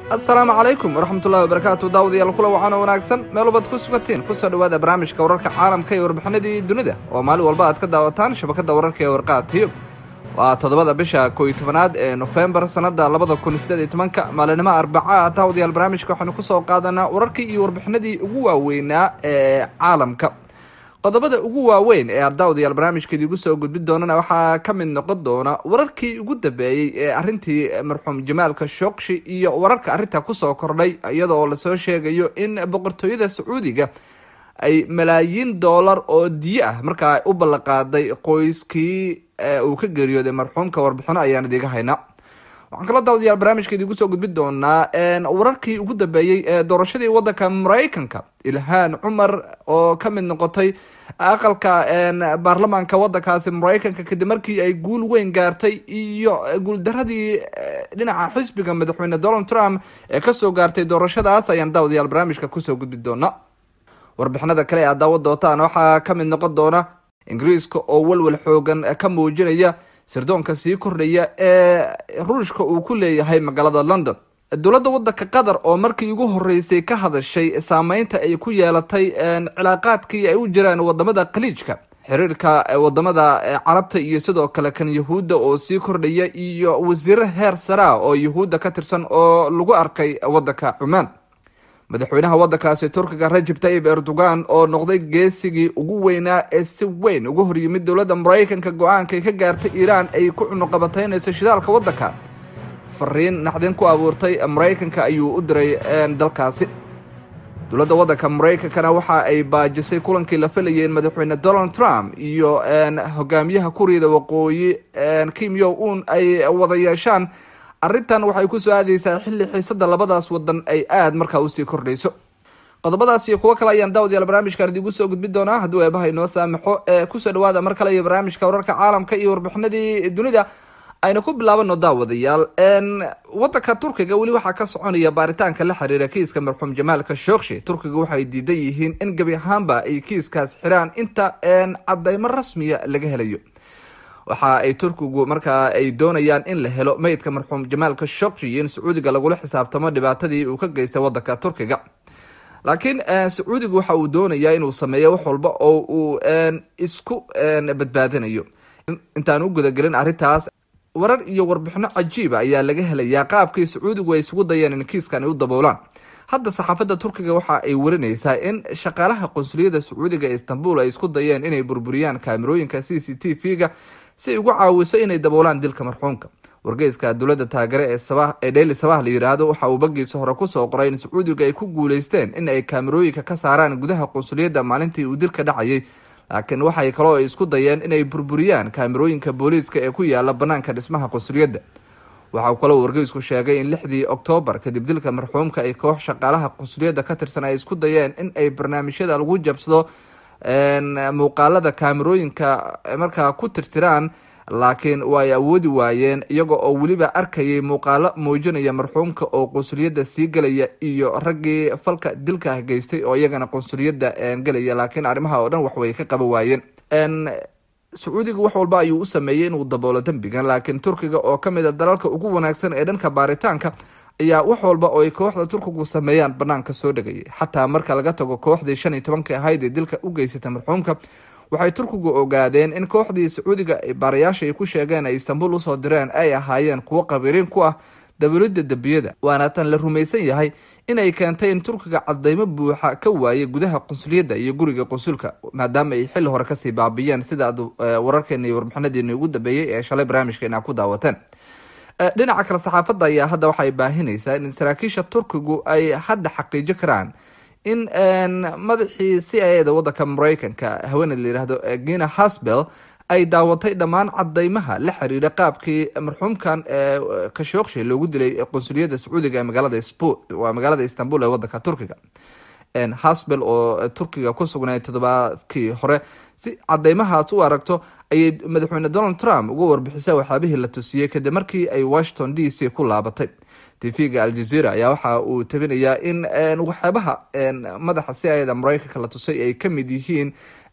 assalaamu calaykum waraxmatullahi wabarakaatu daawadayaal kula waxaana wanaagsan meel walbaad ku sugatiin kusoo dhawaada barnaamijka wararka caalamka iyo warbixinadii dunida oo maalin walba aad ka daawataan shabakada wararka ee warqaa tiyub waa toddobada bisha kooiy tobanaad ee nofembar sanada labada kun sideed iyo tobanka maalinimo arbaca daawadayaal barnaamijka waxaanu kusoo qaadanaa wararkii iyo warbixinadii ugu waaweynaa ee caalamka qodobada ugu waaweyn ee ardaawadayaal barnaamijka idigu soo gudbin doonana waxaa ka mid noqon doona wararkii ugu dambeeyey ee arrintii marxuum jamaalka shookshi iyo wararka arrinta kusoo kordhay iyadoo lasoo sheegayo in boqortooyada sacuudiga ay malaayiin doolar oo diyo ah markaa u ballanqaaday qoyskii uu ka geeriyooday marxuumka warbixino ayaan idiga haynaa waxaan kala daawadayaal barnaamijka idigu soo gudbin doonaa wararkii ugu dambeeyey ee doorashadii wadanka mareykanka ilhaan cumar oo ka mid noqotay aqalka baarlamaanka wadankaasi mareykanka kadib markii ay guul weyn gaartay iyo guuldaradii dhinaca xisbiga madaxweyne donald trump ee kasoo gaartay doorashadaas ayaan daawadayaal barnaamijka kusoo gudbin doona warbixinada kale ee aad daawa doontaan waxaa ka mid noqon doona ingiriiska oo walwal xoogan ka muujinaya sirdoonka sii kordhaya ee ruushka uu ku leeyahay magaalada london dowladda wadanka qatar oo markii ugu horeysay ka hadashay saameynta ay ku yeelatay cilaaqaadkii ay u jiraan wadamada khaliijka xiriirka wadamada carabta iyo sidoo kale kan yahuudda oo sii kordhaya iyo wasiiro heer saraa oo yahuudda ka tirsan oo lagu arkay wadanka cumaan madaxweynaha wadankaasi turkiga rajab tayib erdogan oo noqday geesigii ugu weynaa ee si weyn uga horyimid dowladda mareykanka go-aankay ka gaartay iiraan ay ku cunuqabataynayso shidaalka wadanka fariin naxdin ku abuurtay mareykanka ayuu u diray dalkaasi dowladda wadanka mareykankana waxa ay baajisay kulankii la filayeen madaxweyne donald trump iyo hogaamiyaha kuuriyada waqooyi kim yo un ay wada yeeshaan arrintan waxay kusoo aadeysaa xilli xiisada labadaas wadan ay aada markaa usii kordhayso qodobadaas iyo kuwo kale ayaan daawadayaal barnaamijkan idigu soo gudbin doonaa hadduu eebaha inoo saamaxo ee kusoo dhawaada mar kale iyo barnaamijka wararka caalamka iyo warbixinadii dunida ayna ku bilaabano daawadayaal wadanka turkiga weli waxaa ka soconaya baaritaanka la xiriira kiiska marxuum jamaalka shookshi turkiga waxay diidan yihiin in gebi ahaanba ay kiiskaas xiraan inta cadeymo rasmiya laga helayo waxa ay turkigu markaa ay doonayaan in la helo meydka marxuum jamaalka shookshi iyo in sacuudiga lagula xisaabtamo dhibaatadii uu ka geystay wadanka turkiga laakiin sacuudigu waxa uu doonayaa inuu sameeyo wax walba oo uu isku badbaadinayo intaan u gudagelin arrintaas warar iyo warbixino cajiiba ayaa laga helayaa qaabkii sacuudigu ay isugu dayeen in kiiskan ay u daboolaan hadda saxaafadda turkiga waxa ay warinaysaa in shaqaalaha qunsuliyadda sacuudiga ee istanbul ay isku dayeen inay burburiyaan kaamirooyinka c c t v-ga si ay ugu caawiso inay daboolaan dilka marxuumka wargeyska dowladda taagare ee ee dheyli sabah la yiraahdo waxa uu bagiisa hore kusoo qoray in sacuudiga ay ku guuleysteen in ay kaamirooyinka ka saaraan gudaha qunsuliyadda maalintii uu dilka dhacayay laakiin waxay kaloo isku dayeen inay burburiyaan kaamirooyinka booliiska ee ku yaala banaanka dhismaha qunsuliyadda waxa uu kaloo wargeysku sheegay in lixdii oktoobar kadib dilka marxuumka ay koox shaqaalaha qunsuliyadda ka tirsan ay isku dayeen in ay barnaamijyada lagu jabsado muuqaalada kaamirooyinka markaa ku tirtiraan laakiin way awoodi waayeen iyaga oo weliba arkayay muuqaalo muujinaya marxuumka oo qunsuliyadda sii gelaya iyo raggii falka dilka ah geystay oo iyagana qunsuliyadda gelaya laakiin arrimaha oo dhan waxway ka qaba waayeen sacuudiga wax walba ayuu u sameeyey inuu daboolo dembigan laakiin turkiga oo kamid a dalalka ugu wanaagsan ee dhanka baaritaanka ayaa wax walba oo ay kooxda turkigu sameeyaan banaanka soo dhegayay xataa marka laga tago kooxdii shan iyo tobanka ahayd ee dilka u geysatay marxuumka waxay turkigu ogaadeen in kooxdii sacuudiga baarayaasha ay ku sheegeen ay istanbul usoo direen ay ahaayeen kuwo qabiiriin ku ah dabalida dembiyada waana tan la rumaysan yahay inay keentay in turkiga cadeymo buuxa ka waayay gudaha qunsuliyadda iyo guriga qunsulka maadaama ay xilli hore kasii baabiyeen sida aad wararkeena iyo warbixinadeeni ugu dambeeyey ee shalay barnaamijkeena ku daawateen dhinaca kale saxaafadda ayaa hadda waxay baahinaysaa in saraakiisha turkigu ay hadda xaqiijo karaan in madaxii c i da wadanka mareykanka haweeney la yihahdo gina hasbel ay daawatay dhammaan cadeymaha la xiriira qaabkii marxuumkan kashookshi loogu dilay qunsuliyadda sacuudiga ee magaalada waa magaalada istanbul ee wadanka turkiga hasbel oo turkiga ku sugnay toddobaadkii hore si cadeymahaas u aragto ayay madaxweyne donald trump uga warbixisay waxyaabihii la tusiyey kadib markii ay washington d c ku laabatay tv-ga aljazeera ayaa waxa uu tabinayaa in waxyaabaha madaxa c i da mareykanka la tusay ay kamid yihiin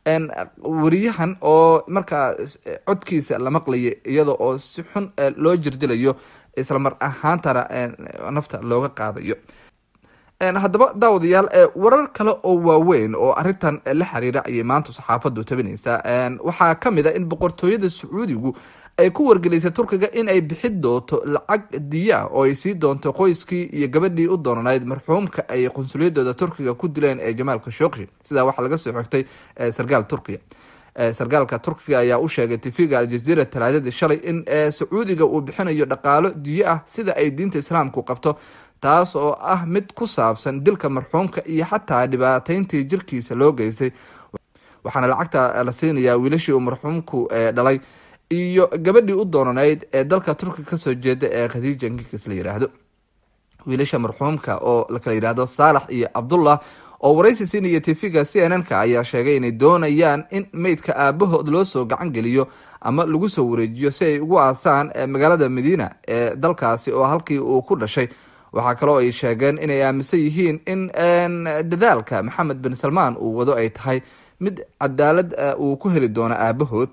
wariyahan oo markaa codkiisa la maqlaya iyada oo si xun loo jirdilayo isla mar ahaantana nafta looga qaadayo haddaba daawadayaal warar kale oo waaweyn oo arintan la xiriira ayay maanta saxaafadu tabinaysaa waxaa kamid a in boqortooyada sacuudigu ay ku wargelisay turkiga in ay bixin doonto lacag diya oo ay sii doonto qoyskii iyo gabadhii u doonanayd marxuumka ay qunsuliyadooda turkiga ku dileen ee jamaal khashoggi sidaa waxaa laga soo xigtay sarkaal turkiya sarkaalka turkiga ayaa u sheegay tv-ga aljazeera talaadadii shalay in sacuudiga uu bixinayo dhaqaalo diyo ah sida ay diinta islaamku qabto taas oo ah mid ku saabsan dilka marxuumka iyo xataa dhibaateyntii jirkiisa loo geystay waxaana lacagta la siinayaa wiilashii uu marxuumku dhalay iyo gabadhii u doonanayd ee dalka turkiga kasoo jeeda ee khadiija ngikis la yiraahdo wiilasha marxuumka oo lakala yihahdo saalax iyo cabdullah oo waraysi siinaya tv-ga c n n ka ayaa sheegay inay doonayaan in meydka aabahood loo soo gacan geliyo ama lagu soo wareejiyo si ay ugu aasaan magaalada madiina ee dalkaasi oo halkii uu ku dhashay waxaa kaloo ay sheegeen inay aaminsan yihiin in dadaalka maxamed bin salmaan uu wado ay tahay mid cadaalad uu ku heli doono aabahood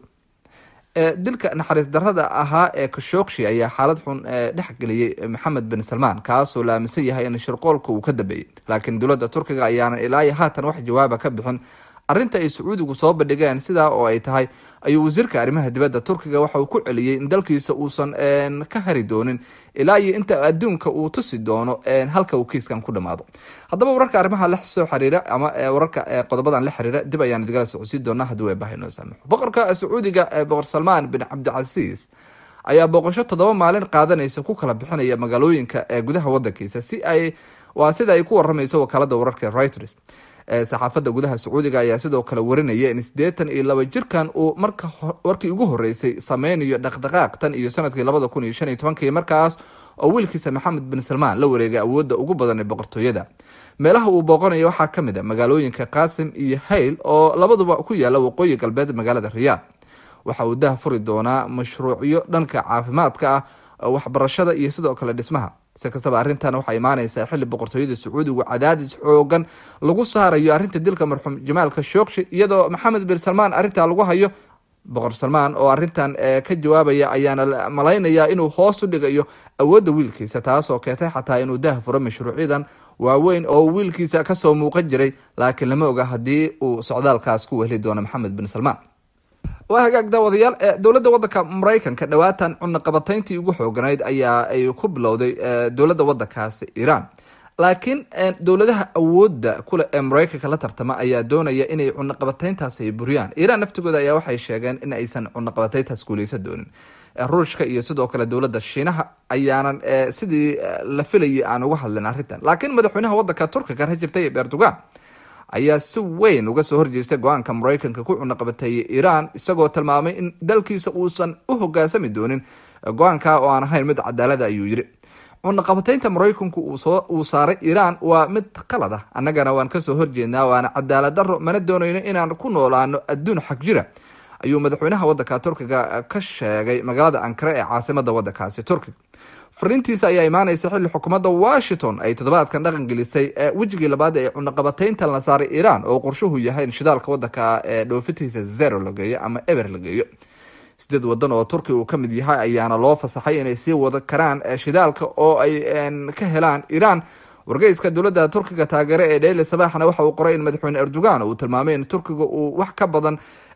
dilka naxariis darada ahaa ee kashokshi ayaa xaalad xun dhex geliyey maxamed bin salmaan kaasoo la aaminsan yahay in shirqoolka uu ka dambeeyey laakiin dowladda turkiga ayaanan ilaayo haatan wax jawaaba ka bixin arrinta ay sacuudigu soo bandhigeen sidaa oo ay tahay ayuu wasiirka arrimaha dibadda turkiga waxa uu ku celiyey in dalkiisa uusan ka hari doonin ilaa iyo inta adduunka uu tusi doono halka uu kiiskan ku dhamaado haddaba wararka arrimaha la soo xiriira ama wararka qodobadan la xiriira dib ayaan idgala socodsiin doonaa haddii way bahay noo saamaxo boqorka sacuudiga boqor salmaan bin cabdicasiis ayaa booqasho toddoba maalin qaadanaysa ku kala bixinaya magaalooyinka ee gudaha wadankiisa si ay waa sida ay ku waramayso wakaalada wararka reuters saxaafada gudaha sacuudiga ayaa sidoo kale warinaya in sideetan iyo laba jirkan uu marka warkii ugu horeysay sameynayo dhaqdhaqaaq tan iyo sanadkii labada kun iyo shan iyo tobankii markaas oo wiilkiisa maxamed bin salmaan la wareegay awoodda ugu badan ee boqortooyada meelaha uu booqanayo waxaa kamid a magaalooyinka qaasim iyo hayl oo labaduba ku yaala waqooyi galbeed magaalada riyaad waxa uu dah furi doonaa mashruucyo dhanka caafimaadka ah waxbarashada iyo sidoo kale dhismaha si kastaba arrintan waxaa imaaneysaa xilli boqortooyada sacuudigu cadaadis xoogan lagu saarayo arrinta dilka marxuum jamaal khashogshi iyadoo maxamed bin salmaan arrintaa lagu hayo boqor salmaan oo arrintan ka jawaabaya ayaana malaynayaa inuu hoos u dhigayo awoodda wiilkiisa taasoo keentay xataa inuu dah furo mashruucyadan waaweyn oo wiilkiisa kasoo muuqan jiray laakiin lama oga haddii uu socdaalkaas ku wehli doono maxamed bin salmaan waa hagaag daawadayaal dowladda wadanka mareykanka dhawaatan cunaqabatayntii ugu xooganayd ayaa ay ku bilowday dowladda wadankaasi iran laakiin dowladaha awoodda kule ee mareykanka la tartama ayaa doonaya inay cunaqabatayntaas ay buriyaan iran naftigooda ayaa waxay sheegeen in aysan cunaqabatayntaas guuleysan doonin ruushka iyo sidoo kale dowladda shiinaha ayaanan sidii la filayay aan uga hadlin arrintan laakiin madaxweynaha wadanka turkiga rajab tayyib erdogan ayaa si weyn uga soo horjeestay go-aanka mareykanka ku cunaqabateeyay iran isagoo tilmaamay in dalkiisa uusan u hogaansami doonin go-aanka oo aan ahayn mid cadaalada ayuu yiri cunaqabataynta mareykanku uu saaray iran waa mid qalad ah annagana waan kasoo horjeednaa waana cadaalad daro mana doonayno inaan ku noolaano adduun xag jira ayuu madaxweynaha wadanka turkiga ka sheegay magaalada ankara ee caasimada wadankaasi turkiga fariintiisa ayaa imaaneysa xilli xukuumadda washington ay toddobaadkan dhaqan gelisay wejigii labaad ee cunaqabataynta la saaray iran oo qorshuhu yahay in shidaalka wadanka ee dhoofitiisa zero la geeyo ama eber la geeyo sideed wadan oo turkiga uu kamid yahay ayaana loo fasaxay inay sii wada karaan shidaalka oo ay ka helaan iran wargeyska dowladda turkiga taageere ee dheyli sabaxna waxa uu qoray in madaxweyne erdogan uu tilmaamay in turkiga uu wax ka badan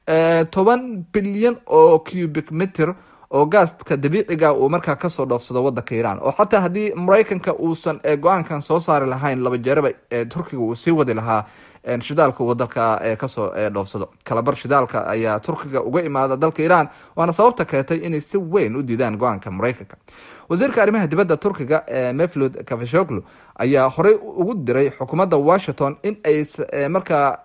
toban bilyan oo cubic meter oo gaaska dabiiciga uu markaa kasoo dhoofsado wadanka iran oo xataa haddii mareykanka uusan go-aankan soo saari lahayn laba jeeraba turkiga uu sii wadi lahaa shidaalka uu dalka kasoo dhoofsado kalabar shidaalka ayaa turkiga uga imaada dalka iran waana sababta keentay inay si weyn u diidaan go-aanka mareykanka wasiirka arrimaha dibadda turkiga meflud kavashoglu ayaa horey ugu diray xukuumadda washington in ay markaa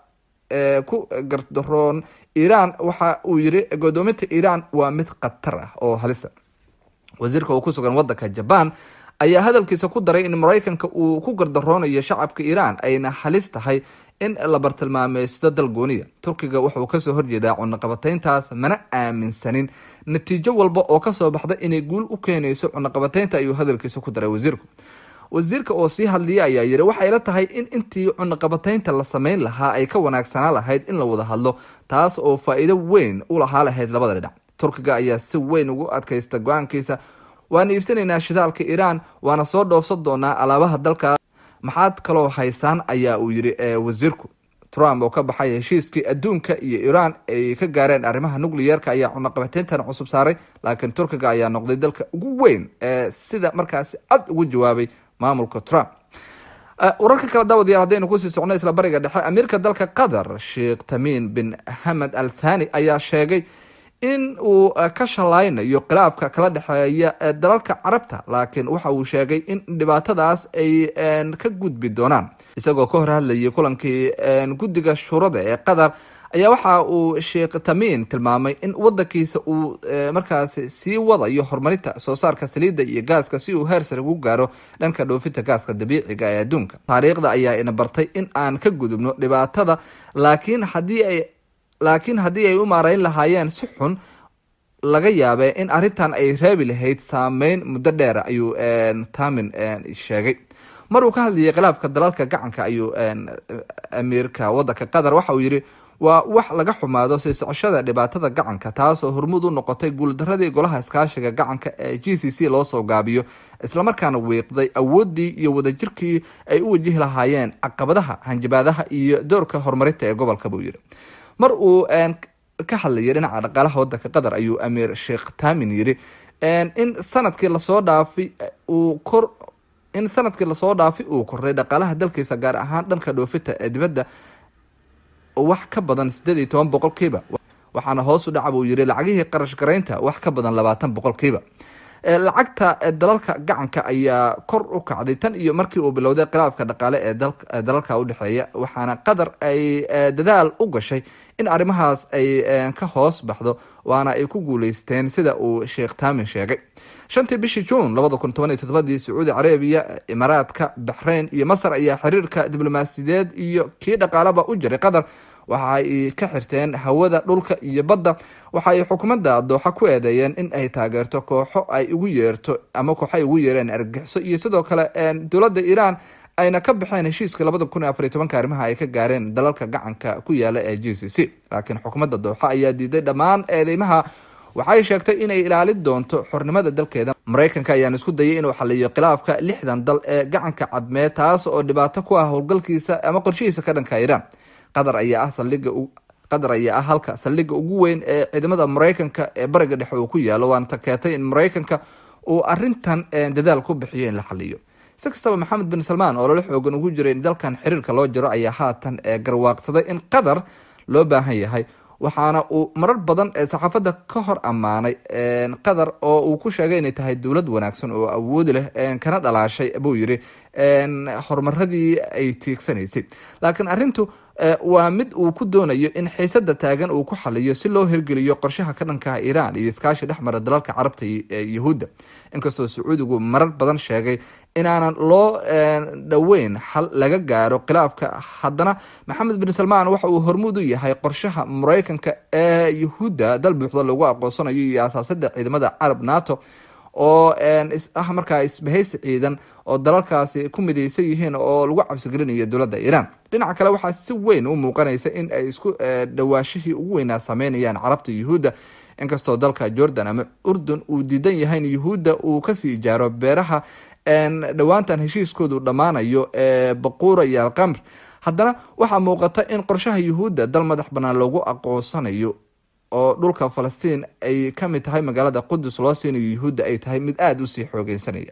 ku gardaroon iran waxa uu yiri godoominta iran waa mid khatar ah oo halisa wasiirka uu ku sugan wadanka jaban ayaa hadalkiisa ku daray in mareykanka uu ku gardaroonayo shacabka iran ayna halis tahay in la bartilmaameysto dal gooniya turkiga wuxuu kasoo horjeedaa cunaqabatayntaas mana aaminsanin natiijo walba oo kasoo baxda inay guul u keenayso cunaqabataynta ayuu hadalkiisa ku daray wasiirku wasiirka oo sii hadliya ayaa yiri waxay la tahay in intii cunaqabataynta la sameyn lahaa ay ka wanaagsanaa lahayd in la wada hadlo taas oo faa-iido weyn u lahaa lahayd labada dhinac turkiga ayaa si weyn ugu adkaysta go-aankiisa waan iibsanaynaa shidaalka iiraan waana soo dhoofsan doonaa alaabaha dalka maxaad kaloo haysaan ayaa uu yidhi wasiirku trump oo ka baxay heshiiskii adduunka iyo iiraan ay ka gaareen arrimaha nucleyeerka ayaa cunaqabateyntan cusub saaray laakiin turkiga ayaa noqday dalka ugu weyn ee sida markaasi cad ugu jawaabay maamulka trump wararka kale daawadayaal haddaynu kusii socno isla bariga dhexe amiirka dalka qatar sheekh tamiin bin hamed al thani ayaa sheegay in uu ka shalaynayo khilaafka kala dhexeeya dalalka carabta laakiin waxa uu sheegay in dhibaatadaas ay ka gudbi doonaan isagoo ka hor hadlayay kulankii guddiga shuurada ee qatar ayaa waxa uu sheekh tamiin tilmaamay in wadankiisa uu markaasi sii wadayo horumarinta soo saarka saliidda iyo gaaska si uu heer sare ugu gaaro dhanka dhoofinta gaaska dabiiciga ee adduunka taariikhda ayaa ina bartay in aan ka gudubno dhibaatada laakiin haddii ay laakiin haddii ay u maareyn lahaayeen si xun laga yaabee in arrintan ay reebi lahayd saameyn muddo dheer ayuu tamin sheegay mar uu ka hadlayay khilaafka dalalka gacanka ayuu amiirka wadanka qatar waxa uu yidhi waa wax laga xumaado sii socoshada dhibaatada gacanka taasoo hormud u noqotay guuldaradii golaha iskaashiga gacanka ee g c c loo soo gaabiyo islamarkaana wiiqday awoodii iyo wadajirkii ay u wajihi lahaayeen caqabadaha hanjabaadaha iyo doorka horumarinta ee gobolka buu yidhi mar uu ka hadlayay dhinaca dhaqaalaha wadanka qatar ayuu amiir sheekh tamin yidhi in sanadkii lasoo dhaafay uu kor in sanadkii lasoo dhaafay uu koray dhaqaalaha dalkiisa gaar ahaan dhanka dhoofinta ee dibadda wax ka badan sideed iyo toban boqolkiiba waxaana hoos u dhaca buu yidhi lacagihii qarash garaynta wax ka badan labaatan boqolkiiba lacagta dalalka gacanka ayaa kor u kacday tan iyo markii uu bilowday khilaafka dhaqaale ee dalalka udhexeeya waxaana qatar ay dadaal u gashay in arrimahaas ay ka hoos baxdo waana ay ku guuleysteen sida uu sheekh taamin sheegay shantii bishii juun labada kun toban iyo todobadii sacuudi carabiya imaaraadka baxrayn iyo masar ayaa xiriirka diblomaasiyadeed iyo kii dhaqaalaba u jiray qatar waxa ay ka xirteen hawada dhulka iyo badda waxa ay xukuumadda dooxa ku eedeeyeen in ay taageerto kooxo ay ugu yeerto ama kooxo ay ugu yeereen argagixiso iyo sidoo kale dowladda iiraan ayna ka baxeen heshiiska labada kun iyo afariy tobanka arrimaha ay ka gaareen dalalka gacanka ku yaala ee g c c laakiin xukuumadda dooxa ayaa diiday dhammaan eedeymaha waxay sheegtay inay ilaalin doonto xornimada dalkeeda maraykanka ayaan isku dayay inuu xaliyo khilaafka lixdan dal ee gacanka cadmeed taas oo dhibaato ku ah howlgalkiisa ama qorshihiisa ka dhanka iiraan qatar ayaa ah saldhiga qatar ayaa ah halka saldhigga ugu weyn ee ciidamada maraykanka ee bariga dhexe uu ku yaalo waana takeetay in maraykanka uu arintan dadaal ku bixiyo in la xaliyo si kastaba maxamed bin salmaan oo lala xoogan ugu jiray in dalkan xiriirka loo jiro ayaa haatan garwaaqsaday in qatar loo baahan yahay waxaana uu marar badan ee saxaafadda ka hor ammaanay qatar oo uu ku sheegay inay tahay dowlad wanaagsan oo awoodi leh kana dhalaashay buu yiri horumaradii ay tiigsanaysay laakiin arintu waa mid uu ku doonayo in xiisada taagan uu ku xaliyo si loo hirgeliyo qorshaha ka dhankaha iiraan iyo iskaashi dhexmara dalalka carabta yahuudda inkastoo sacuudigu marar badan sheegay inaanan loo dhoweyn xal laga gaaro khilaafka haddana maxamed bin salmaan waxa uu hormuud u yahay qorshaha maraykanka ee yahuudda dal buuxda lagu aqoonsanayo iyo asaasada ciidamada carab nato oo ah markaa isbahaysi ciidan oo dalalkaasi ku midaysan yihiin oo lagu cabsigelinayo dowladda iiraan dhinaca kale waxaa si weyn u muuqanaysa in ay isku dhawaashihii ugu weynaa sameynayaan carabta yuhuudda inkastoo dalka jordan ama urdun uu diidan yahay in yuhuudda uu kasii ijaaro beeraha dhowaantan heshiiskoodu dhammaanayo ee baquura iyo alqamr haddana waxaa muuqata in qorshaha yuhuudda dal madax bannaan loogu aqoonsanayo oo dhulka falastiin ay ka mid tahay magaalada qudus loo siinayo yuhuudda ay tahay mid aada usii xoogeysanaya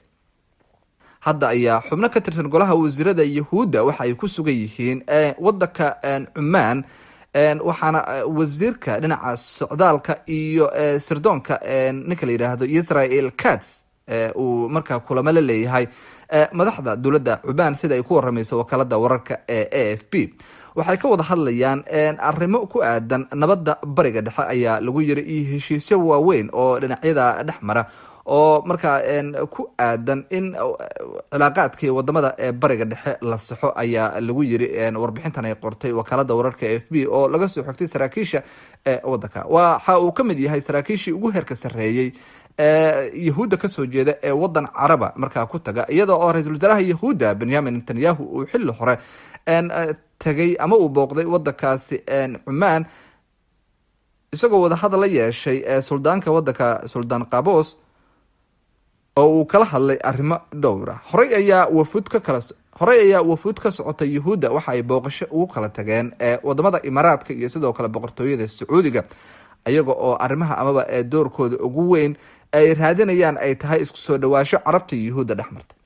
hadda ayaa xubno ka tirsan golaha wasiirada yahuudda waxa ay ku sugan yihiin wadanka cumaan waxaana wasiirka dhinaca socdaalka iyo sirdoonka ninka la yidhaahdo israel cats uu markaa kulamo la leeyahay madaxda dowladda cubaan sida ay ku waramayso wakaalada wararka ee a f b waxay ka wada hadlayaan arrimo ku aadan nabadda bariga dhexe ayaa lagu yiri iyo heshiisyo waaweyn oo dhinacyada dhex mara oo markaa ku aadan in cilaaqaadkii wadamada ee bariga dhexe la saxo ayaa lagu yiri warbixintan ay qortay wakaalada wararka f b oo laga soo xogtay saraakiisha ee wadanka waxa uu ka mid yahay saraakiishii ugu heerka sarreeyey yahuudda kasoo jeeda ee wadan caraba markaa ku taga iyada oo ra-iisul wasaaraha yahuudda benyamin netanyahu uu xili hore tagay ama uu booqday wadankaasi cumaan isagoo wadahadal la yeeshay suldaanka wadanka suldaan qabos oo uu kala hadlay arrimo dhowra horey ayaa wafuud ka kala horey ayaa wafuud ka socotay yuhuudda waxa ay booqasho ugu kala tageen ee wadamada imaaraadka iyo sidoo kale boqortooyada sacuudiga iyaga oo arrimaha amaba ee doorkooda ugu weyn ay raadinayaan ay tahay isku soo dhawaasho carabta iyo yuhuudda dhex marta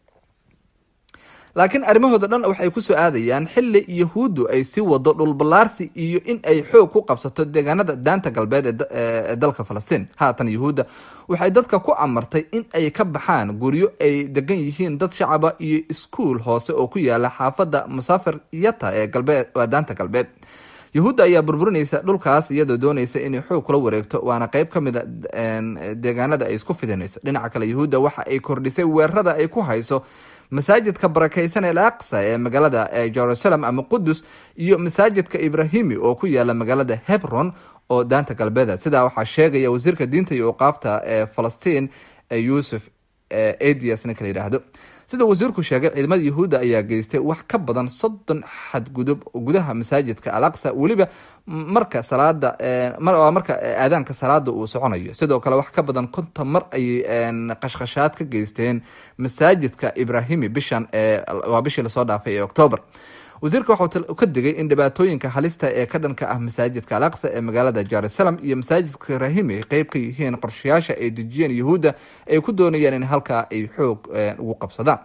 laakiin arrimahooda dhan waxay kusoo aadayaan xili yahuuddu ay sii wado dhulballaarsi iyo in ay xoog ku qabsato deegaanada daanta galbeed ee dalka falastiin haatan yahuudda waxay dadka ku amartay in ay ka baxaan guryo ay degan yihiin dad shacaba iyo iskuul hoose oo ku yaala xaafadda musaafir yata ee galbeed waa daanta galbeed yahuudda ayaa burburinaysa dhulkaas iyadoo doonaysa inay xoog kula wareegto waana qeyb ka mid a deegaanada ay isku fidinayso dhinaca kale yahuudda waxa ay kordhisay weerarada ay ku hayso masaajidka barakeysan el aqsa ee magaalada jerusalem ama qudus iyo masaajidka ibrahimi oo ku yaala magaalada hebron oo daanta galbeeda sidaa waxaa sheegaya wasiirka diinta iyo uqaabta ee falastiin yuusuf adias ninka la yidhaahdo sida wasiirku sheegay ciidamada yahuudda ayaa geystay wax ka badan soddon xadgudub gudaha masaajidka al aqsa weliba marka salaada marka aadaanka salaada uu soconayo sidoo kale wax ka badan konton mar ayay qashqashaad ka geysteen masaajidka ibrahimi bishan waa bishii lasoo dhaafay ee octoober wasiirka waxau ka digay in dhibaatooyinka halista ee ka dhanka ah masaajidka al aqsa ee magaalada jerusalem iyo masaajidka ibrahimi ay qeyb ka yihiin qorshayaasha ay dejiyeen yahuudda ay ku doonayaan in halkaa ay xoog ugu qabsadaan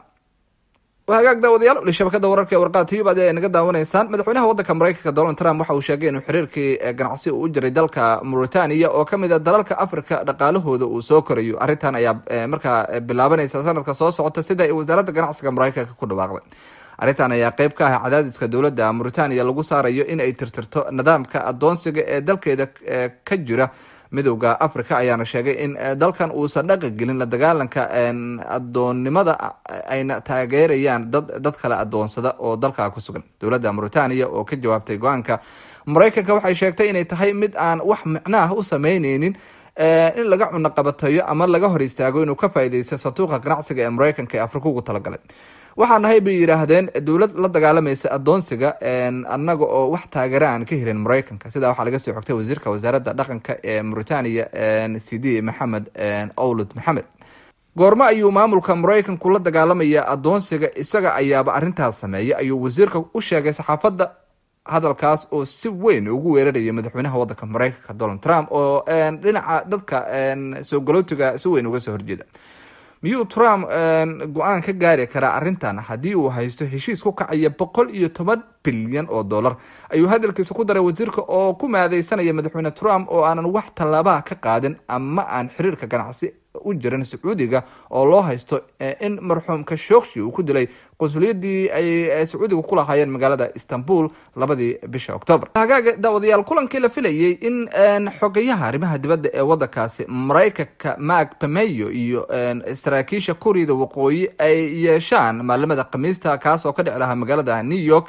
hagaag daawadayaal weli shabakada wararka ee warqaad tiyub adi ay naga daawanaysaan madaxweynaha waddanka mareykanka donald trump waxa uu sheegay inuu xiriirkii ganacsi uu u jiray dalka mauritania oo kamid a dalalka africa dhaqaalahooda uu soo korayo arrintan ayaa markaa bilaabanaysa sanadka soo socota sida ay wasaaradda ganacsiga mareykanka ku dhawaaqday arrintan ayaa qeyb ka ah cadaadiska dowladda mauritania lagu saarayo in ay tirtirto nidaamka adoonsiga ee dalkeeda ka jira midowda africa ayaana sheegay in dalkan uusan dhaqa gelin la dagaalanka adoonnimada ayna taageerayaan dad kale adoonsada oo dalka ku sugan dowladda mauritania oo ka jawaabtay go-aanka mareykanka waxay sheegtay inay tahay mid aan wax micno ah u sameyneynin in laga cunaqabatayo ama laga hor istaago inuu ka faaideysto satuuqa ganacsiga ee mareykanka ee afrika ugu talagalay waxaa nahay bay yidhaahdeen dowlad la dagaalamaysa adoonsiga anaga oo wax taageera aan ka helin mareykanka sidaa waxaa laga soo xogtay wasiirka wasaaradda dhaqanka ee mauritania cd maxamed owlud maxamed goormo ayuu maamulka mareykanku la dagaalamaya adoonsiga isaga ayaaba arintaas sameeyay ayuu wasiirka u sheegay saxaafadda hadalkaas oo si weyn ugu weeraraya madaxweynaha wadanka mareykanka donald trump oo dhinaca dadka soo galootiga si weyn uga soo horjeeda miyuu trump go-aan ka gaari karaa arrintan haddii uu haysto heshiis ku kacaya boqol iyo toban bilyan oo dollar ayuu hadalkiisa ku daray wasiirka oo ku maadeysanaya madaxweyne trump oo aanan wax tallaabaha ka qaadin ama aan xiriirka ganacsi u jirin sacuudiga oo loo haysto in marxuum kashokshi uu ku dilay qunsuliyadii ay sacuudiga ku lahaayeen magaalada istanbul labadii bisha octoober hagaaga daawadayaal kulankii la filayay in xogayaha arrimaha dibadda ee wadankaasi mareykanka mark pameyo iyo saraakiisha kuuriyada waqooyi ay yeeshaan maalimada khamiista kaas oo ka dhici lahaa magaalada new york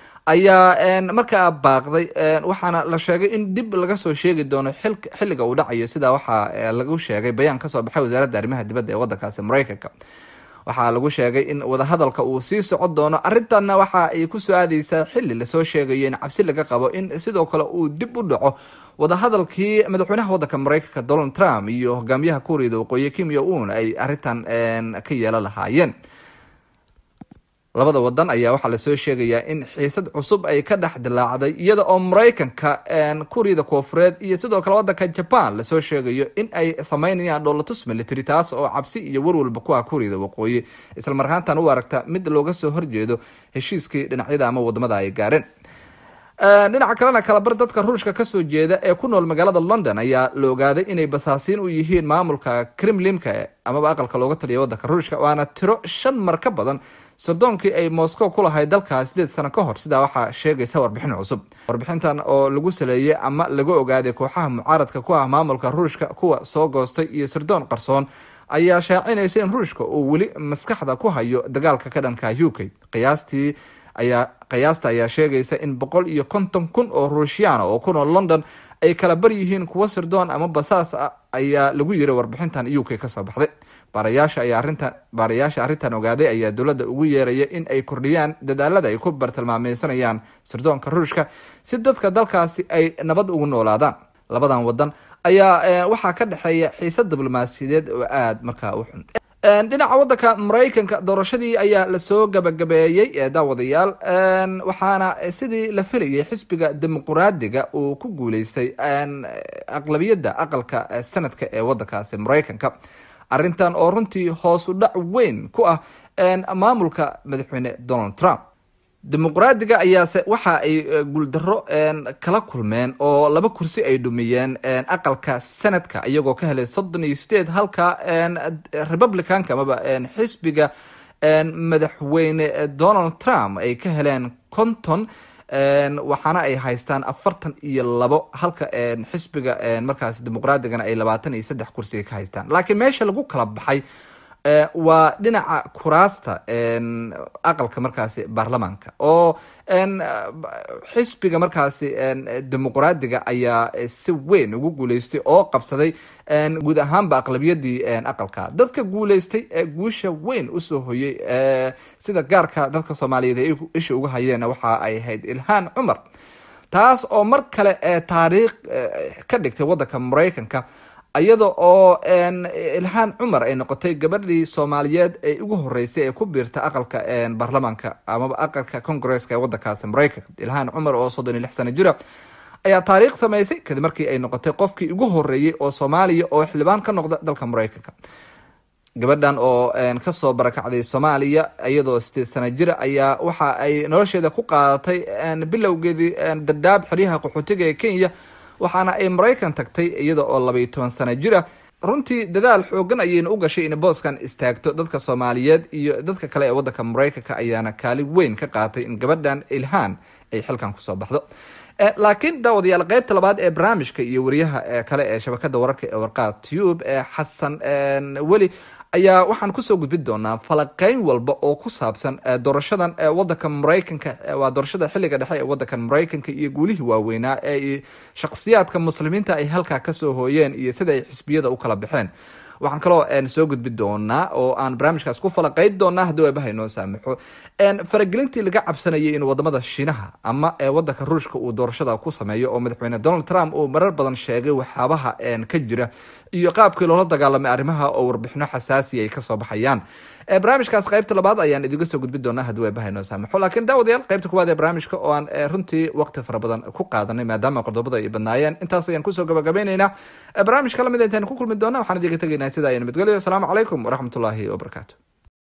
ayaa markaa baaqday waxaana la sheegay in dib laga soo sheegi doono xilliga uu dhacayo sidaa waxaa lagu sheegay bayaan kasoo baxay wasaaradda arrimaha dibadda ee wadankaasi mareykanka waxaa lagu sheegay in wadahadalka uu sii socon doono arrintanna waxa ay kusoo aadeysaa xili lasoo sheegayo in cabsi laga qabo in sidoo kale uu dib u dhaco wadahadalkii madaxweynaha wadanka mareykanka donald trump iyo hogaamiyaha kuuriyada waqooyi kim yo un ay arrintan ka yeelan lahaayeen labada wadan ayaa waxaa lasoo sheegayaa in xiisad cusub ay ka dhex dilaacday iyada oo mareykanka kuuriyada koofureed iyo sidoo kale wadanka jaban lasoo sheegayo in ay sameynayaan dholatus military taas oo cabsi iyo warwalba ku ah kuuriyada waqooyi islamar ahaantan u aragta mid looga soo horjeedo heshiiskii dhinacyada ama wadamada ay gaareen dhinaca kalena kalabar dadka ruushka kasoo jeeda ee ku nool magaalada london ayaa la ogaaday inay basaasiin u yihiin maamulka kremlinka amaba aqalka looga taliya wadanka ruushka waana tiro shan mar ka badan sardoonkii ay moscow ku lahayd dalkaas sideed sano ka hor sidaa waxaa sheegaysa warbixin cusub warbixintan oo lagu saleeyey ama laga ogaaday kooxaha mucaaradka ku ah maamulka ruushka kuwa soo goostay iyo sirdoon qarsoon ayaa shaacinaysa in ruushka uu weli maskaxda ku hayo dagaalka ka dhanka u k qiyaastii ayaa qiyaasta ayaa sheegaysa in boqol iyo konton kun oo ruushyaana oo ku nool london ay kala bar yihiin kuwo sirdoon ama basaas ah ayaa lagu yiri warbixintan u k kasoo baxday baarayaasha ayaa arrintan baarayaasha arrintan ogaaday ayaa dowladda ugu yeeraya in ay kordhiyaan dadaalada ay ku bartilmaameysanayaan sirdoonka ruushka si dadka dalkaasi ay nabad ugu noolaadaan labadan wadan ayaa waxaa ka dhexeeya xiisad diblomaasiyadeed oo aada markaa u xun dhinaca wadanka maraykanka doorashadii ayaa lasoo gabagabeeyey daawadayaal waxaana sidii la filayay xisbiga dimuquraadiga uu ku guuleystay aqlabiyadda aqalka sanadka ee wadankaasi maraykanka arrintan oo runtii hoos u dhac weyn ku ah maamulka madaxweyne donald trump dimuqraadiga ayaase waxa ay guuldaro kala kulmeen oo laba kursi ay dhumiyeen aqalka sanadka iyagoo ka helay soddon iyo sideed halka republicanka amaba xisbiga madaxweyne donald trump ay ka heleen konton waxaana ay haystaan afartan iyo labo halka xisbiga markaas dimuqraadigana ay labaatan iyo saddex kursi ka haystaan laakiin meesha lagu kala baxay waa dhinaca kuraasta aqalka markaasi baarlamaanka oo xisbiga markaasi dimuqraadiga ayaa si weyn ugu guuleystay oo qabsaday guud ahaanba aqlabiyadii aqalka dadka guuleystay ee guusha weyn usoo hoyay sida gaarka dadka soomaaliyeed ay isha uga hayeen waxa ay ahayd ilhaan cumar taas oo mar kale taariikh ka dhigtay wadanka maraykanka iyada oo ilhaan cumar ay noqotay gabadhii soomaaliyeed ee ugu horeysay ee ku biirta aqalka baarlamaanka amaba aqalka congresska ee wadankaasi maraykanka ilhaan cumar oo soddon iyo lix sano jira ayaa taariikh sameysay kadib markii ay noqotay qofkii ugu horeeyey oo soomaaliya oo xildhibaan ka noqda dalka maraykanka gabadhan oo kasoo barakacday soomaaliya iyadoo sideed sano jira ayaa waxa ay nolosheeda ku qaadatay bilowgeedii dadaab xeryaha qaxootiga ee kenya waxaana ay maraykan tagtay iyada oo labaiyo toban sano jira runtii dadaal xoogan ayayna u gashay in booskan istaagto dadka soomaaliyeed iyo dadka kale ee wadanka maraykanka ayaana kaalin weyn ka qaatay in gabadhan ilhaan ay xilkan kusoo baxdo laakiin daawadayaal qeybta labaad ee barnaamijka iyo wariyaha kale ee shabakada wararka ee warqaad tube ee xasan weli ayaa waxaan kusoo gudbin doonaa falaqeyn walba oo ku saabsan doorashadan wadanka maraykanka waa doorashada xilliga dhexe ee wadanka maraykanka iyo guulihii waaweynaa ee shakhsiyaadka muslimiinta ay halkaa kasoo hooyeen iyo sida ay xisbiyada u kala baxeen waxaan kaloo soo gudbi doonaa oo aan barnaamijkaas ku falaqeyn doonaa haddii waabaha inoo saamaxo faragelintii laga cabsanayay in wadamada shiinaha ama wadanka ruushka uu doorashada ku sameeyo oo madaxweyne donald trump uu marar badan sheegay waxyaabaha ka jira iyo qaabkii loola dagaalamay arrimaha oo warbixino xasaasiya ay kasoo baxayaan barnaamijkaas qaybta labaad ayaan idiga soo gudbin doonaa haddii waabaha inoo saamaxo laakiin daawadayaal qaybta kuwaad ee barnaamijka oo aan runtii waqti fara badan ku qaadanay maadaama qodobada ay badnaayeen intaas ayaan kusoo gabagabaynaynaa barnaamijka lamid intaan ku kulmi doona waxaan idiga tegaynaa sida ay nabadgelyo asalaamu calaykum waraxmatullaahi wabarakaatu